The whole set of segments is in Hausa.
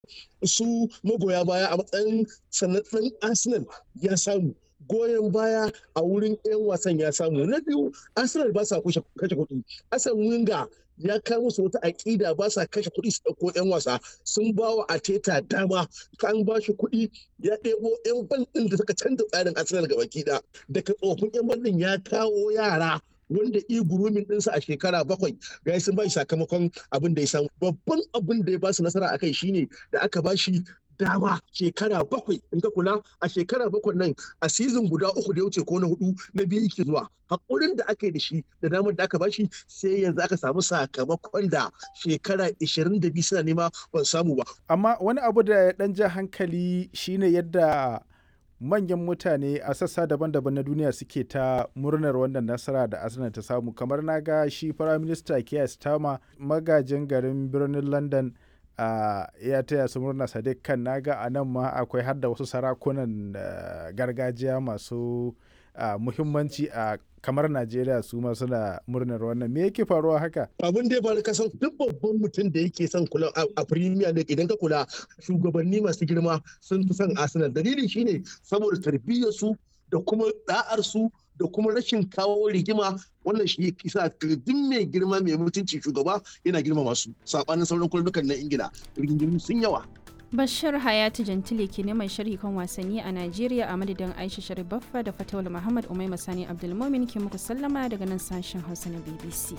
su magoya baya a matsayin sanatsan arsenal ya samu goyon baya a wurin 'yan wasan ya samu na biyu arsenal ba sa kashe kuɗi asan winga ya kawo musu wata aƙida ba sa kashe kuɗi su ɗauko 'yan wasa sun ba wa ateta dama kan ba shi kuɗi ya ɗebo 'yan ban ɗin da suka canza tsarin arsenal gaba ɗaya daga tsofin 'yan ban ɗin ya kawo yara wanda igurumin ɗinsa a shekara bakwai ga sun ba shi sakamakon abin da ya samu babban abin da ya ba su nasara a kai shine da aka ba shi dama shekara bakwai in ka kula a shekara bakwai nan a sizin guda uku da ya wuce ko na hudu na biyu yake zuwa hakurin da aka yi da shi da damar da aka bashi sai yanzu aka samu sakamakon da shekara 22 suna nema ban samu ba amma wani abu da ya dan ja hankali shine yadda manyan mutane a sassa daban-daban na duniya suke ta murnar wannan nasara da arsenal ta samu kamar na ga shi firaminista keir starmer magajin garin birnin london Uh, ya taya su murna sadiq kan naga a nan ma akwai har da wasu sarakunan uh, gargajiya masu uh, muhimmanci a kamar najeriya su ma suna murnar wannan me yake faruwa haka abin da ya faru kasan duk babban mutum da yake son kula a premier league idan ka kula shugabanni masu girma sun fi son arsenal dalili shine saboda tarbiyyar su da kuma da'ar su da kuma rashin kawo rigima wannan shi kisa duk mai girma mai mutunci shugaba yana girma masu sabanin sauran kullukan na ingila rigingimu sun yawa Bashir Hayatu Jantile ke neman sharhi kan wasanni a Najeriya a madadin Aisha Sharif Baffa da Fatawul Muhammad Umai Masani Abdulmumin ke muku sallama daga nan sashen Hausa na BBC.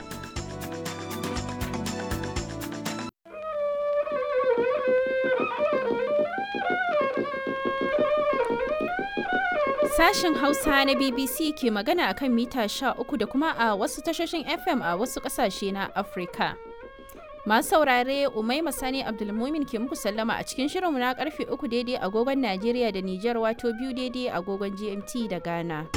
Sashen Hausa na BBC ke magana akan mita 13 da kuma a wasu tashoshin FM a wasu ƙasashe na Afirka. Masu saurare Umai Masani Abdulmumin ke muku sallama a cikin shirinmu na karfe uku daidai agogon Najeriya da Nijar wato biyu daidai agogon GMT da Ghana.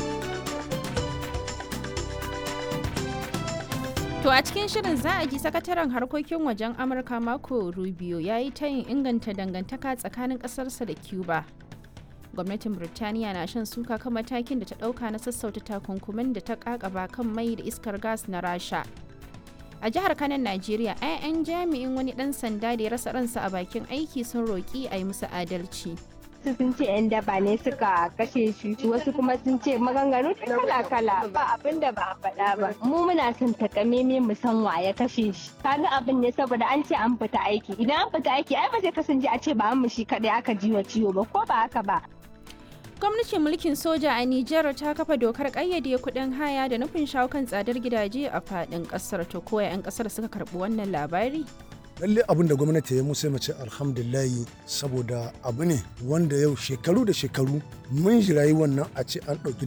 To a cikin shirin za a ji sakataren harkokin wajen Amurka Marco Rubio ya yi tayin inganta dangantaka tsakanin ƙasarsa da Cuba. Gwamnatin Birtaniya na shan suka kan matakin da ta ɗauka na sassauta takunkumin da ta ƙaƙaba kan mai da iskar gas na Rasha. a jihar kanan najeriya 'ya'yan jami'in wani dan sanda da ya rasa ransa a bakin aiki sun roƙi a yi musu adalci wasu sun ce 'yan daba ne suka kashe shi wasu kuma sun ce maganganu kala-kala ba abin da ba a faɗa ba mu muna son takameme mu san wa ya kashe shi kaga abin ne saboda an ce an fita aiki idan an fita aiki ai ba zai kasance a ce ba mu shi kadai aka ji wa ciwo ba ko ba haka ba gwamnatin mulkin soja a Nijar ta kafa dokar kayyade kuɗin haya da nufin shawo kan tsadar gidaje a faɗin ƙasar to koya 'yan ƙasar suka karɓi wannan labari lalle abin da gwamnati ya musu mace alhamdulillahi saboda abu ne wanda yau shekaru da shekaru mun jirayi wannan a ce an ɗauki